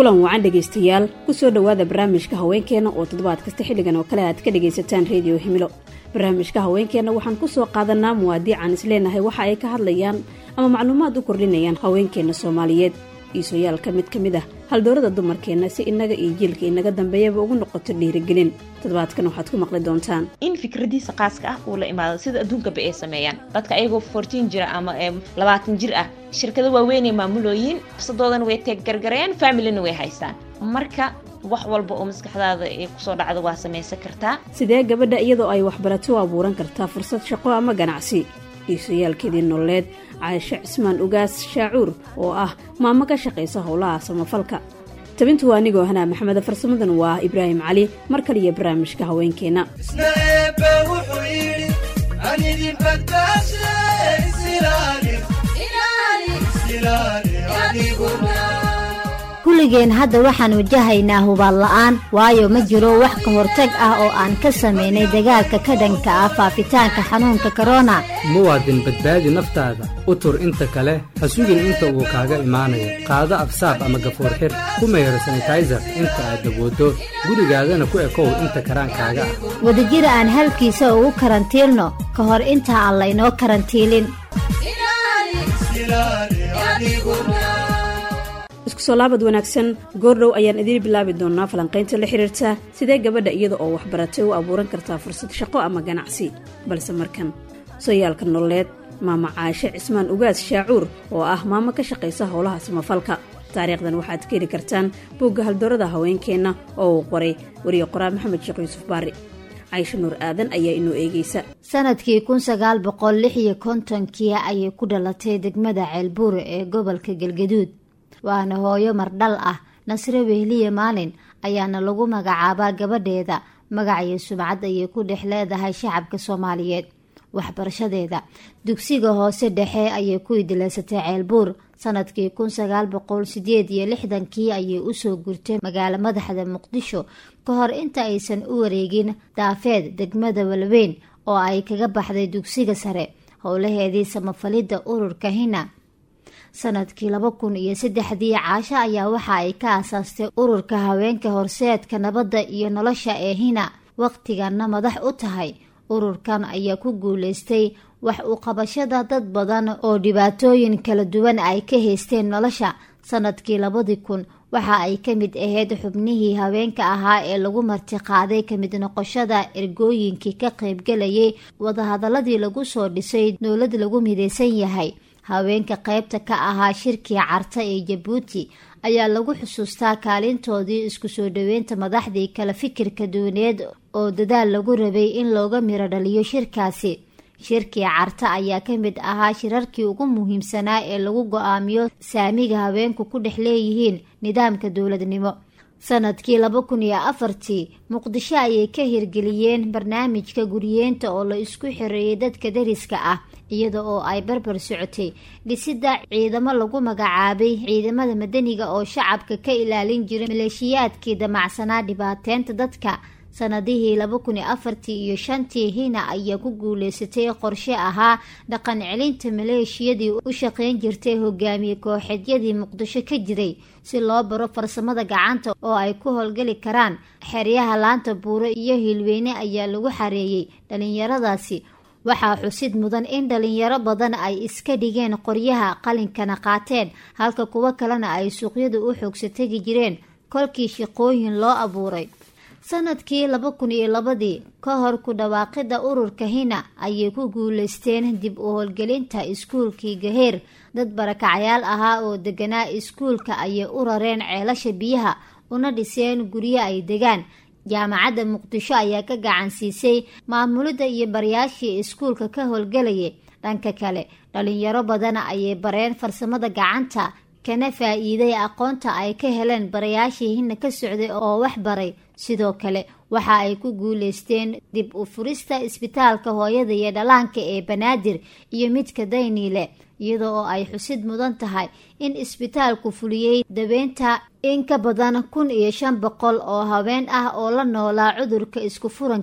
kulan wacan dhegaystayaal kusoo dhowaada barnaamijka haweenkeenna oo toddobaad kasta xilligan oo kale aad ka dhagaysataan rediyo himilo barnaamijka haweenkeenna waxaan kusoo qaadanaa muwaadiican isleenahay waxa ay ka hadlayaan ama macluumaad u kordhinayaan haweenkeenna soomaaliyeed iisooyaalka mid ka mid ah haldoorada dumarkeenna si innaga iyo jiilka inaga dambeeyaba ugu noqoto dhiirigelin toddobaadkan waxaad ku maqli doontaan in fikradiisa qaaska ah uu la imaado sida adduunkaba ay sameeyaan dadka ayagoo fortiin jira ama labaatan jir ah shirkado waaweynay maamulooyiin fursadoodana way teeggargarayaan familina way haystaan marka wax walba oo maskaxdaada ay kusoo dhacdo waa samaysan kartaa sidee gabadha iyadoo ay waxbarato u abuuran kartaa fursad shaqo ama ganacsi iisooyaalkeedii nololeed caasho cismaan ugaas shaacuur oo ah maamo ka shaqaysa howlaha samafalka tabintu waa anigoo hanaa maxameda farsamadan waa ibraahim cali mar kaliyo barnaamijka haweenkeenna kulligeen hadda waxaan wajahaynaa hubaal la'aan waayo ma jiro wax ka hortag ah oo aan ka samaynay dagaalka ka dhanka ah faafitaanka xanuunka korona muwaadin badbaadi naftaada u tur inta kale ha sugin inta uu kaaga imaanayo qaado absaab ama gafuur xir ku mayro sanitayser inta aad dabooddo gurigaadana ku ekow inta karaankaaga ah wadajira aan halkiisa ugu karantiilno ka hor inta aan laynoo karantiilin isku soo laabad wanaagsan goordhow ayaan idiin bilaabi doonaa falanqaynta la xiriirta sidee gabadha iyada oo waxbaratay u abuuran kartaa fursad shaqo ama ganacsi balse markan sooyaalka nololeed maama caashe cismaan ugaas shaacuur oo ah maamo ka shaqaysa howlaha samafalka taariikhdan waxaad ka heli kartaan buugga haldoorada haweenkeenna oo uu qoray wariye qoraa maxamed sheekh yuusuf baari caysho nuur aadan ayaa inoo eegeysa sanadkii kun sagaal boqol lix iyo kontonkii ayay ku dhalatay degmada ceelbuur ee gobolka galgaduud waana hooyo mardhal ah nasre wehliye maalin ayaana lagu magacaabaa gabadheeda magac iyo sumcad ayay ku dhex leedahay shacabka soomaaliyeed waxbarashadeeda dugsiga hoose dhexe ayay ku idileysatay ceelbuur sanadkii kun sagaal boqol sideed iyo lixdankii ayay usoo gurtay magaalo madaxda muqdisho ka hor inta aysan u wareegin daafeed degmada walweyn oo ay kaga baxday dugsiga sare howlaheedii samafalidda ururka hina sanadkii laba kun iyo saddexdii caasho ayaa waxa ay ka aasaastay ururka haweenka horseedka nabadda iyo nolosha ee hina waqtiganna madax u tahay ururkan ayaa ku guuleystay wax u qabashada dad badan oo dhibaatooyin kala duwan ay ka haysteen nolosha sanadkii labadii kun waxa ay ka mid ahayd xubnihii haweenka ahaa ee lagu martiqaaday kamid noqoshada ergooyinkii ka qaybgalayay wadahadaladii lagu soo dhisay dowlad lagu midaysan yahay haweenka qaybta ka ahaa shirkii carta ee jabuuti ayaa lagu xusuustaa kaalintoodii isku soo dhaweynta madaxdii kala fikirka duwaneed oo dadaal lagu rabay in looga miro dhaliyo shirkaasi shirkii carta ayaa ka mid ahaa shirarkii ugu muhiimsanaa ee lagu go-aamiyo saamiga haweenku ku dhex leeyihiin nidaamka dowladnimo sanadkii laba kun iyo afartii muqdisho ayay ka hirgeliyeen barnaamijka guriyeenta oo la isku xireeyay dadka dariska ah iyada oo ay barbar socotay dhisida ciidamo lagu magacaabay ciidamada madaniga oo shacabka ka ilaalin jiray maleeshiyaadkii damacsanaa dhibaateynta dadka sanadihii laba kun iyo afartii iyo shantii hina ayaa ku guuleysatay qorshe ahaa dhaqan celinta maleeshiyadii u shaqeyn jirtay hogaamiye kooxeedyadii muqdisho ka jiray si loo baro farsamada gacanta oo ay ku howlgali karaan xeryaha laanta buuro iyo hilweyne ayaa lagu xareeyey dhalinyaradaasi waxaa xusid mudan in dhalinyaro badan ay iska dhigeen qoryaha qalinkana qaateen halka kuwo kalena ay suuqyada u xoogsa tegi jireen kolkii shaqooyin loo abuuray sanadkii laba kun iyo labadii ka hor ku dhawaaqida ururka hina ayay ku guuleysteen dib u howlgelinta iskuulkii gaheer dad barakacyaal ahaa oo deganaa iskuulka ayay u rareen ceelasha biyaha una dhiseen guryo ay degaan jaamacadda muqdisho ayaa ka gacan siisay maamulidda iyo barayaashii iskuulka ka howlgelayay dhanka kale dhalinyaro badana ayay bareen farsamada gacanta kana faa-iiday aqoonta ay ka heleen barayaashii hina ka socday oo wax baray sidoo kale waxa ay ku guuleysteen dib u furista isbitaalka hooyada iyo dhalaanka ee banaadir iyo midka dayniile iyada oo ay xusid mudan tahay in isbitaalku fuliyey dabeynta in ka badan kun iyo shan boqol oo haween ah oo la noolaa cudurka isku furanka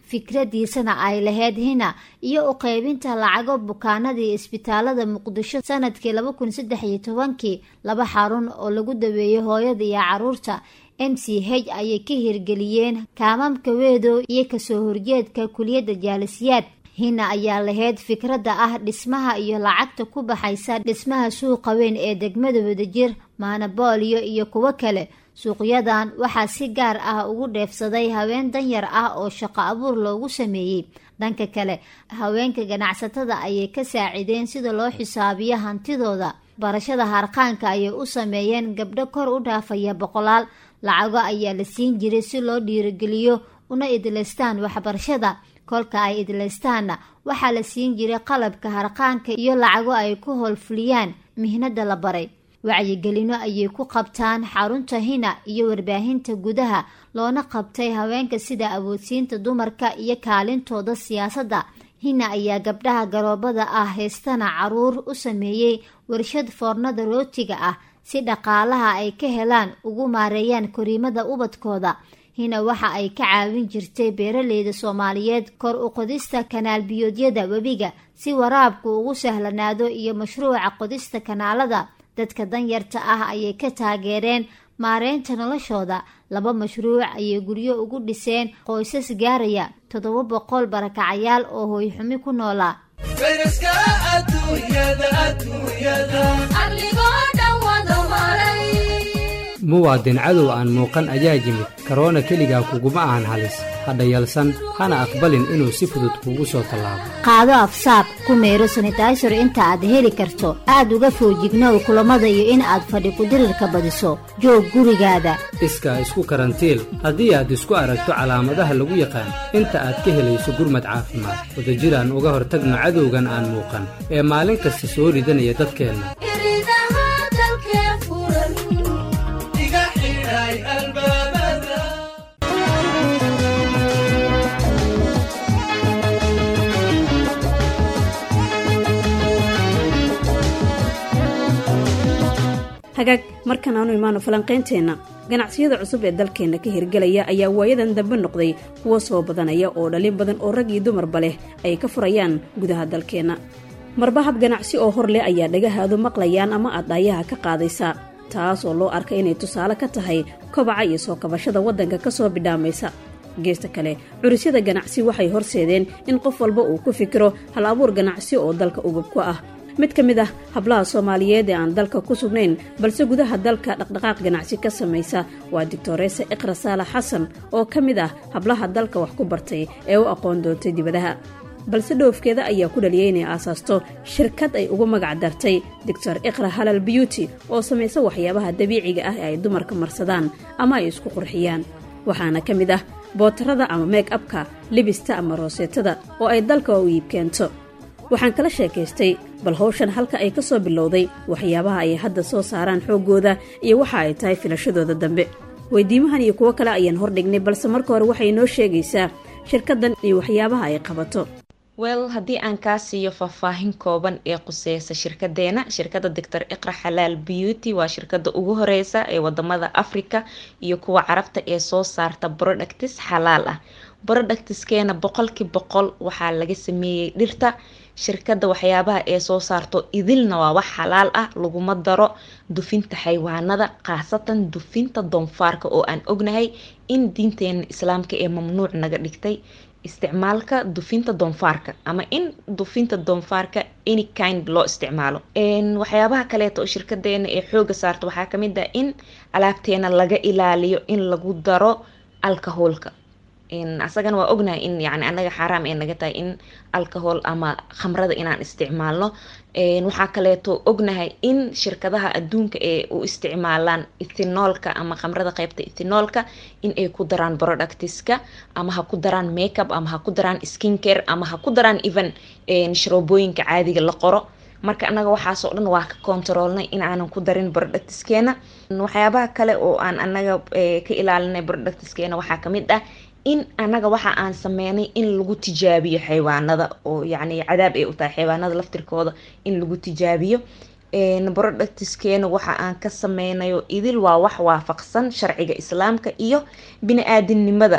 fikradiisana ay lahayd hina iyo u qeybinta lacago bukaanadii isbitaalada muqdisho sanadkii laba kun saddex iyo tobankii laba xarun oo lagu daweeyey hooyada iyo caruurta m c h ayay ka hirgeliyeen kaamamka weedow iyo kasoo horjeedka kuliyadda jaalisiyaad hina ayaa lahayd fikradda ah dhismaha iyo lacagta ku baxaysa dhismaha suuqa weyn ee degmada wadajir maanabooliyo iyo kuwo kale suuqyadan waxaa si gaar ah ugu dheefsaday haween danyar ah oo shaqo abuur loogu sameeyey dhanka kale haweenka ganacsatada ayay ka saacideen sida loo xisaabiyo hantidooda barashada harqaanka ayay u sameeyeen gabdho kor u dhaafaya boqolaal lacago ayaa la siin jiray si loo dhiirigeliyo una idlaystaan waxbarashada kolka ay idlaystaanna waxaa la siin jiray qalabka harqaanka iyo lacago ay ku howlfuliyaan mihnada la baray wacyigelino ayay ku qabtaan xarunta hina iyo warbaahinta gudaha loona qabtay haweenka sida awoodsiinta dumarka iyo kaalintooda siyaasadda hina ayaa gabdhaha garoobada ah haystana caruur u sameeyey warshad foornada rootiga ah si dhaqaalaha ay ka helaan ugu maareeyaan koriimada ubadkooda hina waxa ay ka caawin jirtay beeraleyda soomaaliyeed kor u qodista kanaal biyoodyada webiga si waraabku ugu sahlanaado iyo mashruuca qodista kanaalada dadka danyarta ah ayay ka taageereen maareynta noloshooda laba mashruuc ayay guryo ugu dhiseen qoysas gaaraya toddoba boqol barakacayaal oo hooyxumi ku noolaa muwaadin cadow aan muuqan ayaa yimid karoona keligaa kuguma ahan halis hadha yalsan hana aqbalin inuu si fudud kuugu soo tallaabo qaado afsaab ku meero sanitaysar inta aad heli karto aad uga foojignow kulammada iyo in aad fadhi kudirirka badiso joog gurigaada iskaa isku karantiil haddii aad isku aragto calaamadaha lagu yaqaan inta aad ka helayso gurmad caafimaad wadajiraan uga hortagno cadowgan aan muuqan ee maalin kasta soo ridanaya dadkeenna hagaag markan aanu imaano falanqaynteenna ganacsiyada cusub ee dalkeenna ka hirgelaya ayaa waayadan dambe noqday kuwo soo badanaya oo dhalin badan oo rag iyo dumarba leh ay ka furayaan gudaha dalkeenna marba hab ganacsi oo hor leh ayaa dhagahaadu maqlayaan ama aad dhaayaha ka qaadaysaa taas oo loo arka inay tusaale ka tahay kobaca iyo soo kabashada waddanka ka soo bidhaamaysa geesta kale curisyada ganacsi waxay horseedeen in qof walba uu ku fikiro hal abuur ganacsi oo dalka ugub ku ah mid ka mid ah hablaha soomaaliyeed ee aan dalka ku sugnayn balse gudaha dalka dhaqdhaqaaq ganacsi ka samaysa waa doctoresa iqra saalax xasan oo ka mid ah hablaha dalka wax ku bartay ee u aqoon doontay dibadaha balse dhoofkeeda ayaa ku dhaliyay inay aasaasto shirkad ay ugu magac dartay doctor iqra halal beauty oo samaysa waxyaabaha dabiiciga ah ee ay dumarka marsadaan ama ay isku qurxiyaan waxaana ka mid ah bootarada ama meeg abka libista ama rooseetada oo ay dalka u iib keento waxaan kala sheekaystay bal hawshan halka ay ka soo bilowday waxyaabaha ay hadda soo saaraan xooggooda iyo waxa ay tahay filashadooda dambe weydiimahan iyo kuwo kale ayaan hordhignay balse marka hore waxay noo sheegaysaa shirkaddan iyo waxyaabaha ay qabato wel haddii aan kaa siiyo faahfaahin kooban ee quseysa shirkadeena shirkadda doctor iqra xalaal beauty waa shirkada ugu horeysa ee wadamada africa iyo kuwa carabta ee soo saarta productis xalaal ah productiskeena boqolkii boqol waxaa laga sameeyey dhirta shirkadda waxyaabaha ee soo saarto idilna waa wax xalaal ah laguma daro dufinta xaywaanada khaasatan dufinta doonfaarka oo aan ognahay in diinteena islaamka ee mamnuuc naga dhigtay isticmaalka dufinta doonfaarka ama in dufinta doonfaarka any kind loo isticmaalo waxyaabaha kaleeto oo shirkadeena ee xooga saarta waxaa kamid ah in alaabteena laga ilaaliyo in lagu daro alcoholka asagana waa ognahay in yani anaga xaaraam ay naga tahay in alcohol ama khamrada inaan isticmaalno waxaa kaleeto ognahay in shirkadaha adduunka ee u isticmaalaan ethinoolka ama khamrada qeybta ethinoolka in ay ku daraan productiska ama ha ku daraan makeup ama ha ku daraan skincare ama ha ku daraan even sharoobooyinka caadiga la qoro marka anaga waxaasoo dhan waa ka controolnay in aanan ku darin productiskeena waxyaabaha kale oo aan anaga ka ilaalinay productiskeena waxaa kamid ah in anaga waxa aan sameynay in lagu tijaabiyo xaywaanada oo yacni cadaab ay u tahay xaywaanada laftirkooda in lagu tijaabiyo productiskeena waxa aan ka sameynayo idil waa wax waafaqsan sharciga islaamka iyo bini-aadinimada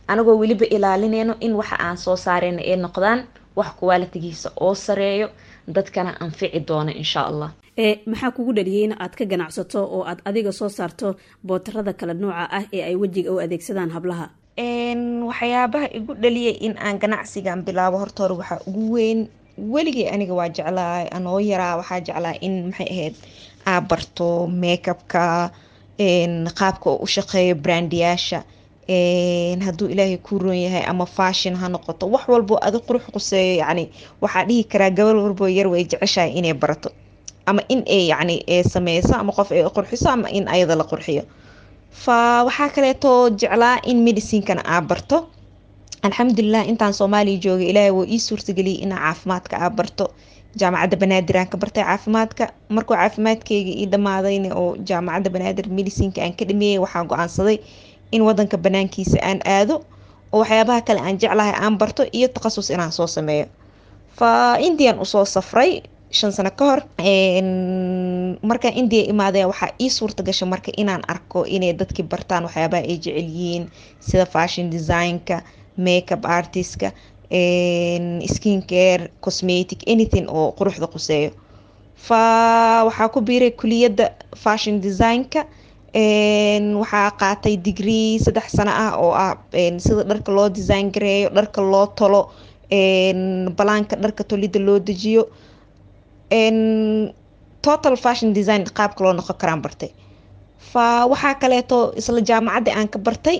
anagoo weliba ilaalineyno in waxa aan soo saareyna ay noqdaan wax kuwaalitigiisa oo sareeyo dadkana anfici doono insha allah ee maxaa kugu dhaliyay in aad ka ganacsato oo aad adiga soo saarto bootarada kala nooca ah ee ay wejiga u adeegsadaan hablaha waxyaabaha igu dhaliyay in aan ganacsigan bilaabo horta hore waxaa ugu weyn weligay aniga waa jeclaa anoo yaraa waxaa jeclaa in maxay ahayd aa barto makeupka qaabka oo u shaqeeyo brandiyaasha hadduu ilaahay kuu roon yahay ama fashion ha noqoto wax walbo adi qurux quseeyo yacni waxaa dhihi karaa gabal walbo yar way jeceshahay inay barato ama in ay yacni sameyso ama qof ay qurxiso ama in ayada la qurxiyo fa waxaa kaleeto jeclaa in medicinkana aa barto alxamdulilah intaan soomaaliya joogay ilaahay woo ii suurtageliyay inaa caafimaadka aa barto jaamacadda banaadir aan ka bartay caafimaadka markuu caafimaadkeyga ii dhammaadayna oo jaamacadda banaadir medicinka aan ka dhameeyey waxaa go-aansaday in wadanka banaankiisa aan aado oo waxyaabaha kale aan jeclahay aan barto iyo takhasus inaan soo sameeyo fa indian usoo safray shan sano ka hor markaan india imaadaya waxaa ii suurta gasha marka inaan arko inay dadkii bartaan waxyaabaha ay jecel yihiin sida fashion designka makeup artistka skin care cosmetic anything oo quruxda quseeyo fa waxaa ku biiray kuliyadda fashion designka waxaa qaatay degree saddex sano ah oo ah sida dharka loo design gareeyo dharka loo tolo balaanka dharka tolida loo dejiyo total fashion design qaabka loo noqon karaan bartay fa waxaa kaleeto isla jaamacadda aan ka bartay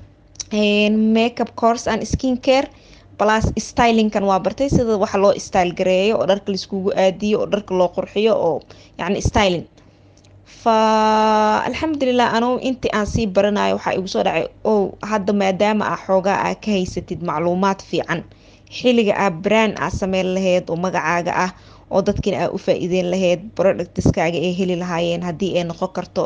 makeup course and skin care plus stylingkan waa bartay sida waxa loo style gareeyo oo dharka laiskugu aadiyo oo dharka loo qurxiyo oo yacni styling fa alxamdulilah anugu intii aan sii baranayo waxaa igu soo dhacay o hadda maadaama aa xoogaa aa ka haysatid macluumaad fiican xilliga aa brand aa sameyn laheyd oo magacaaga ah oo dadkiina aa u faa-iideyn laheyd productiskaaga ay heli lahaayeen haddii ay noqon karto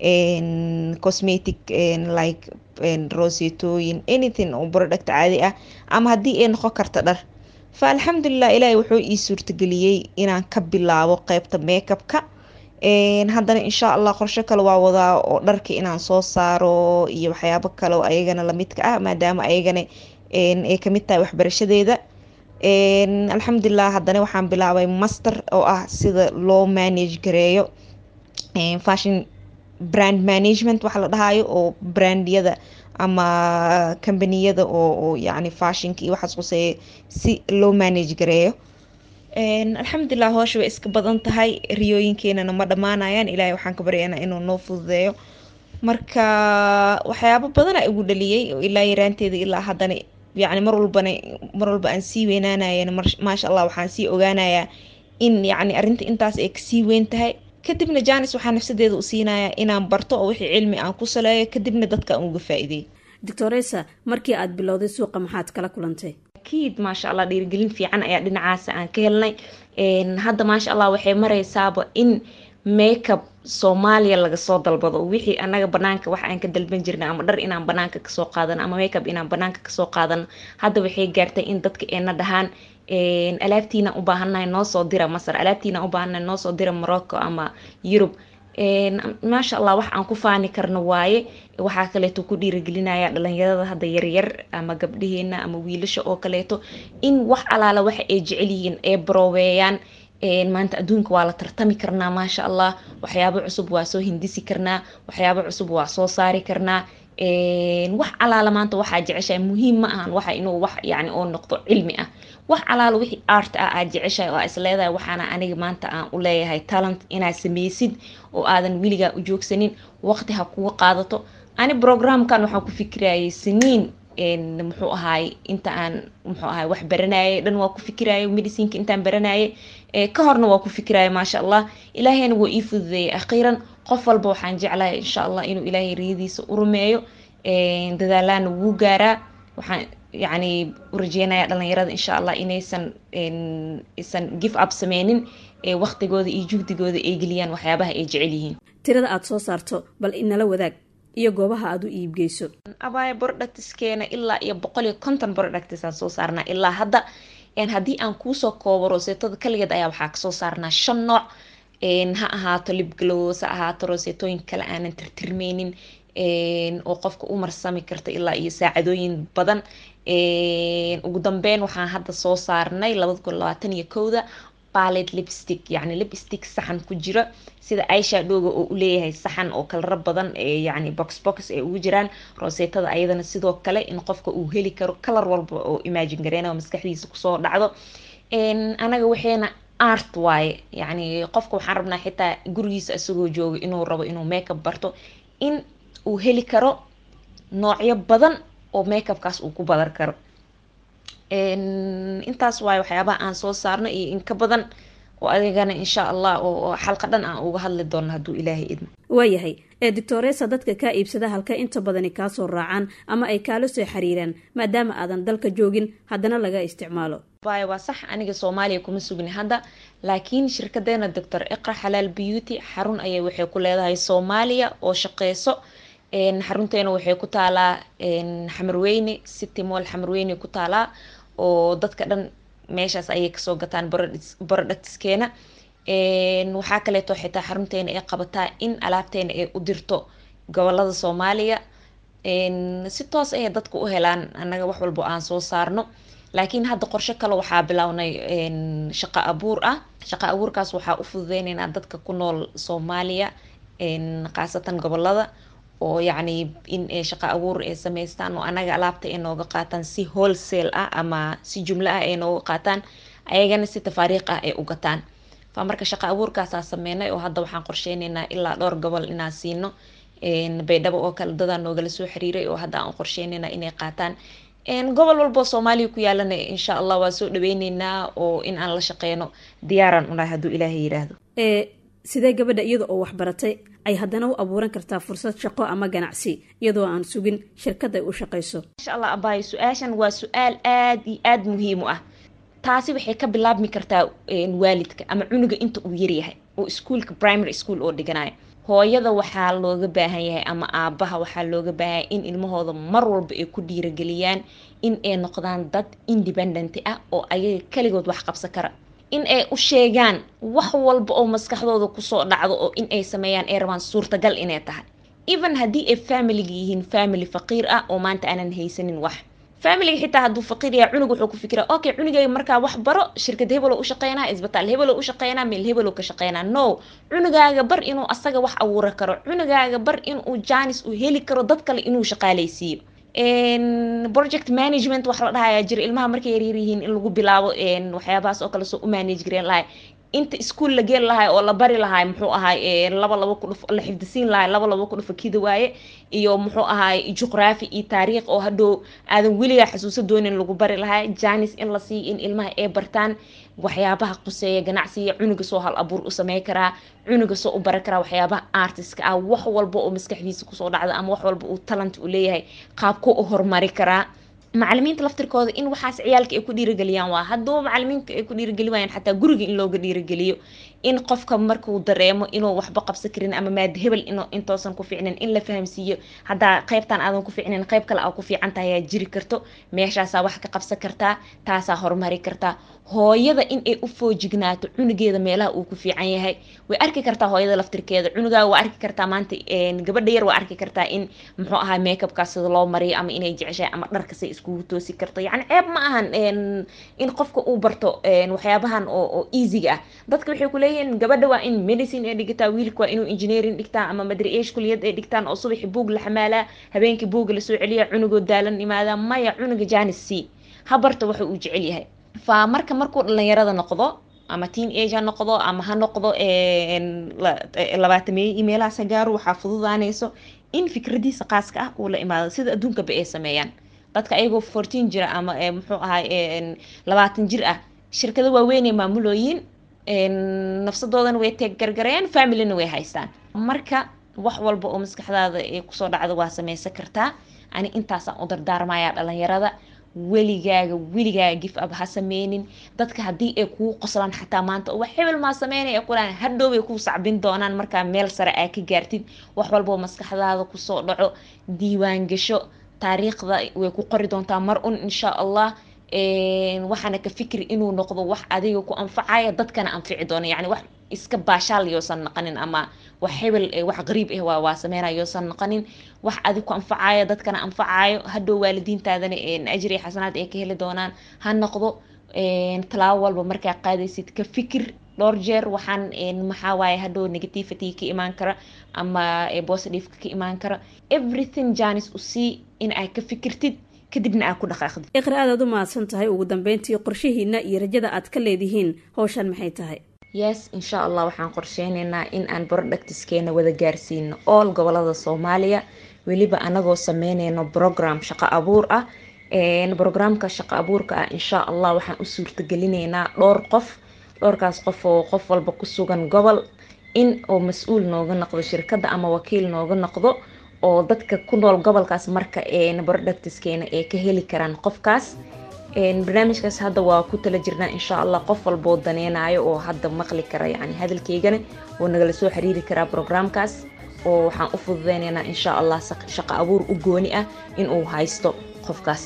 cosmetic like rosetooyin anything oo product caadi ah ama haddii ay noqon karto dhar fa alxamdulilah ilaahay wuxuu ii suurtageliyey inaan ka bilaabo qeybta makeupka haddana insha allah qorsho kale waa wadaa oo dharka inaan soo saaro iyo waxyaabo kale oo ayagana lamidka ah maadaama ayagana ay kamid tahay waxbarashadeeda alxamdulilah haddana waxaan bilaabay master oo ah sida loo manage gareeyo fashion brand management waxa la dhahayo oo brandyada ama kambaniyada oo yani fashionka iyo waxaas quseeya si loo manage gareeyo alxamdulilah hoosha way iska badan tahay riyooyinkeenana ma dhammaanayaan ilaahay waxaan ka baryaynaa inuu noo fududeeyo marka waxyaabo badana igu dhaliyey oo ilaa yaraanteeda ilaa haddana yacni mar walbana mar walba aan sii weynaanayana maasha allah waxaan sii ogaanayaa in yacni arrinta intaas ay kasii weyn tahay kadibna janis waxaa nafsadeeda u siinayaa inaan barto oo wixii cilmi aan ku saleeyo kadibna dadka aan uga faa-iideey doctoresa markii aad bilowday suuqa maxaad kala kulantay akiid maasha allah dhiirigelin fiican ayaa dhinacaasa aan ka helnay hadda maasha allah waxay mareysaaba in makeup soomaaliya laga soo dalbado wixii anaga banaanka wax aan ka dalban jirna ama dhar inaan banaanka kasoo qaadano ama makeup inaan banaanka kasoo qaadano hadda waxay gaartay in dadka eena dhahaan alaabtiina u baahannahay noo soo dira masar alaabtiina u baahannahay noo soo dira morocco ama yurub maasha allah wax aan ku faani karno waaye waxaa kaleeto ku dhiirigelinaya dhalinyarada hadda yaryar ama gabdhaheena ama wiilasha oo kaleeto in wax alaala waxa ay jecel yihiin ee barooweeyaan maanta adduunka waa la tartami karnaa maasha allah waxyaabo cusub waa soo hindisi karnaa waxyaabo cusub waa soo saari karnaa wax alaala maanta waxaa jeceshahay muhiim ma ahan waxa inuu wax yani oo noqdo cilmi ah wax alaala wixii art ah aad jeceshahay oo aa is leedahay waxaana aniga maanta aan u leeyahay talent inaad sameysid oo aadan weligaa u joogsanin waqti ha kuga qaadato ani programkan waxaan ku fikirayay siniin muxuu ahaay inta aan muxuu ahaay wax baranayay dhan waa ku fikirayay medicinka intaan baranayay ka horna waa ku fikiraya maasha allah ilaahayna waa ii fududeeyay akhiiran qof walba waxaan jeclahay insha allah inuu ilaahay riyadiisa u rumeeyo dadaalaana wuu gaaraa waxaan yacni u rajeynaya dhalinyarada insha allah inaysan isan give up sameynin waqtigooda iyo jugdigooda ay geliyaan waxyaabaha ay jecel yihiin tirada aada soo saarto bal inala wadaag iyo goobaha aada u iibgeyso abaya productiskeena ilaa iyo boqol iyo konton productis aan soo saarnaa ilaa hadda haddii aan kuusoo koobo roseetada kaligeed ayaa waxaa kasoo saarnaa shan nooc ha ahaato libglows ha ahaato roseetooyin kale aanan tirtirmeynin oo qofka u marsami karta ilaa iyo saacadooyin badan ugu dambeyn waxaan hadda soo saarnay labada kun labaatan iyo kowda ballet lipstick yacni lipstick saxan ku jira sida ishadowga oo u leeyahay saxan oo kalaro badan ee yacni box box ee ugu jiraan roseetada ayadana sidoo kale in qofka uu heli karo kalar walba oo imagine gareyna oo maskaxdiisa kusoo dhacdo anaga waxayna art waaye yacni qofka waxaan rabnaa xitaa gurigiisa isagoo jooga inuu rabo inuu makeup barto in uu heli karo noocyo badan oo makeupkaas uu ku badan karo intaas waaye waxyaabaha aan soo saarno iyo in ka badan oo adigana insha allah oo xalqa dhan aan uga hadli doono hadduu ilaahay idmo waayahay ee doctoresa dadka kaa iibsada halka inta badani kaasoo raacaan ama ay kaala soo xiriiraan maadaama aadan dalka joogin haddana laga isticmaalo y waa sax aniga soomaaliya kuma sugni hadda laakiin shirkadeena doctor iqra xalaal beauty xarun ayay waxay ku leedahay soomaaliya oo shaqeyso xarunteena waxay ku taalaa xamarweyne city moll xamarweyne ku taalaa oo dadka dhan meeshaas ayay kasoo gataan borodhactiskeena waxaa kaleeto xitaa xarunteena ay qabataa in alaabteena ay u dirto gobolada soomaaliya si toos ayay dadka u helaan annaga wax walbo aan soo saarno laakiin hadda qorshe kale waxaa bilownay shaqo abuur ah shaqo abuurkaas waxaa u fududeyneynaa dadka ku nool soomaaliya khaasatan gobolada oo yacni in ay shaqo abuur ay sameystaan oo anaga alaabta ay nooga qaataan si wholesale ah ama si jumlo ah ay nooga qaataan ayagana si tafaariiq ah ay u gataan fa marka shaqo abuurkaasaa sameynay oo hadda waxaan qorsheyneynaa ilaa dhowr gobol inaan siino baydhabo oo kale dadaa noogala soo xiriiray oo hadda aan qorsheyneynaa inay qaataan gobol walboo soomaaliya ku yaalana insha allah waa soo dhaweyneynaa oo in aan la shaqeyno diyaaraan unahay hadduu ilaahay yidhaahdo sidee gabadha iyada oo waxbaratay ay haddana u abuuran kartaa fursad shaqo ama ganacsi iyadoo aan sugin shirkad ay u shaqayso insha allah abaayo su-aashan waa su-aal aada iyo aada muhiim u ah taasi waxay ka bilaabmi kartaa waalidka ama cunuga inta uu yaryahay oo iskuolka primary school oo dhiganayo hooyada waxaa looga baahan yahay ama aabaha waxaa looga baahan yahay in ilmahooda mar walba ay ku dhiirageliyaan in ay noqdaan dad independent ah oo ayaga kaligood wax qabsan kara in ay u sheegaan wax walba oo maskaxdooda kusoo dhacdo oo in ay sameeyaan ay rabaan suurtagal inay tahay even haddii ay familiga yihiin family faqiir ah oo maanta aanan haysanin wax familiga xitaa hadduu faqiir yahay cunug wuxuu ku fikira okay cunugayga markaa wax baro shirkad hebelo u shaqeynaa isbitaal hebelo u shaqeynaa meel hebelo ka shaqeynaa no cunugaaga bar inuu asaga wax abuura karo cunugaaga bar inuu jaanis uu heli karo dad kale inuu shaqaaleysiiyo project management wax la dhahayaa jira ilmaha markay yaryar yihiin in lagu bilaabo waxyaabahaas oo kale soo u manage gareen lahay inta ischool la geli lahay oo la bari lahay muxuu ahay laba laba ku dhuf la xifdisiin lahay laba laba ku dhufa kida waaye iyo muxuu ahay juqraafi iyo taariikh oo hadhow aadan weligaa xasuuso doonin lagu bari lahay janis in la siiyo in ilmaha ay bartaan waxyaabaha quseeya ganacsiga cunuga soo hal abuur u samey karaa cunuga soo u bari karaa waxyaabaha artistka ah wax walba oo maskaxdiisa kusoo dhacda ama wax walba uu talent u leeyahay qaabku u horumari karaa macalimiinta laftirkooda in waxaas ciyaalka ay ku dhiirageliyaan waa hadduu macalimiinta ay ku dhiirageli waayaan xataa guriga in looga dhiirageliyo in qofka markuu dareemo inuu waxba qabsan karin ama maada hebel in intoosan ku fiicnin in la fahamsiiyo haddaa qaybtan aadan ku fiicnin qayb kale aa ku fiican tahay ayaa jiri karto meeshaasaa wax ka qabsan kartaa taasaa horumari kartaa hooyada in ay u foojignaato cunugeeda meelaha uu ku fiican yahay way arki kartaa hooyada laftirkeeda cunugaa waa arki kartaa maanta gabadha yar waa arki kartaa in muxuu ahaa makeupkaas sida loo mariyo ama inay jeceshahay ama dharkasay iskugu toosi karto yacni ceeb ma ahan in qofka uu barto waxyaabahan oo easyga ah dadka waxay ku leeyihiin gabadha waa in medicine ay dhigataa wiilka waa inuu engineering dhigtaa ama madri-eesh kuliyad ay dhigtaan oo subaxi buug la xamaalaa habeenkii buuga lasoo celiya cunugoo daalan imaadaa maya cunuga janis c ha barta waxa uu jecel yahay fa marka markuu dhalinyarada noqdo ama teen age ha noqdo ama ha noqdo labaatameeye imeelahaas ha gaaro waxaa fududaanayso in fikradiisa qaaska ah uu la imaado sida adduunkaba ay sameeyaan dadka ayagoo fourteen jira ama muxuu ahay labaatan jir ah shirkado waaweynay maamulooyin nafsadoodana way teeg gargarayaan familina way haystaan marka wax walba oo maskaxdaada ay kusoo dhacdo waa sameysan kartaa ani intaasaan u dardaarmayaa dhalinyarada weligaaga weligaaga gif ab ha sameynin dadka haddii ay kuu qoslaan xataa maanta wax hebel maa sameynaya qulaan hadhow bay kuu sacbin doonaan markaa meel sare aa ka gaartid wax walba oo maskaxdaada kusoo dhaco diiwaan gasho taariikhda way ku qori doontaa mar un insha allah waxaana ka fikri inuu noqdo wax adiga ku anfacaya dadkana anfici doona yani wax iska baashaal yoosan naqanin ama wax hebel wax qariib ah waa waa sameynaya yoosan naqanin wax adig ku anfacaya dadkana anfacayo hadhow waalidiintaadana ajri iyo xasanaad ay ka heli doonaan ha noqdo talaabo walba markaa qaadaysid ka fikir dhowr jeer waxaan maxaa waaye hadhow negativity ka imaan kara ama positive ka imaan kara everything janis usii in ay ka fikirtid kadibna aad ku dhaqaaqdid iqra aadaad u mahadsan tahay ugu dambeyntii qorshihiina iyo rajada aad ka leedihiin howshan maxay tahay yes insha allah waxaan qorsheyneynaa in aan productiskeena wada gaarsiino all gobolada soomaaliya weliba anagoo sameyneyno program shaqo abuur ah brograamka shaqo abuurka ah insha allah waxaan u suurtagelineynaa dhowr qof dhowrkaas qof oo qof walba ku sugan gobol in oo mas-uul nooga noqdo shirkadda ama wakiil nooga noqdo oo dadka ku nool gobolkaas marka productiskeena ay ka heli karaan qofkaas barnaamijkaas hadda waa ku tala jirnaa insha allah qof walboo daneynayo oo hadda maqli kara yani hadalkeygana oo nagala soo xiriiri karaa brograamkaas oo waxaan u fududeyneynaa insha allah shaqo abuur u gooni ah inuu haysto qofkaas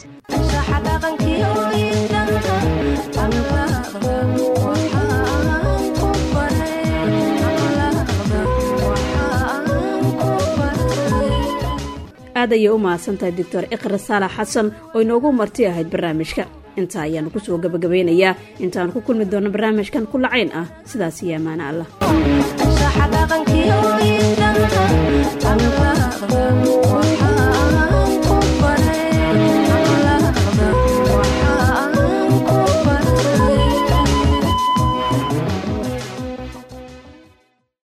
aad ayay u mahadsantahay doctor iqra saalax xasan oo inoogu marti ahayd barnaamijka intaa ayaanu kusoo gabagabeynayaa intaanu ku kulmi doonno barnaamijkan kulacayn ah sidaas iyo amaana allah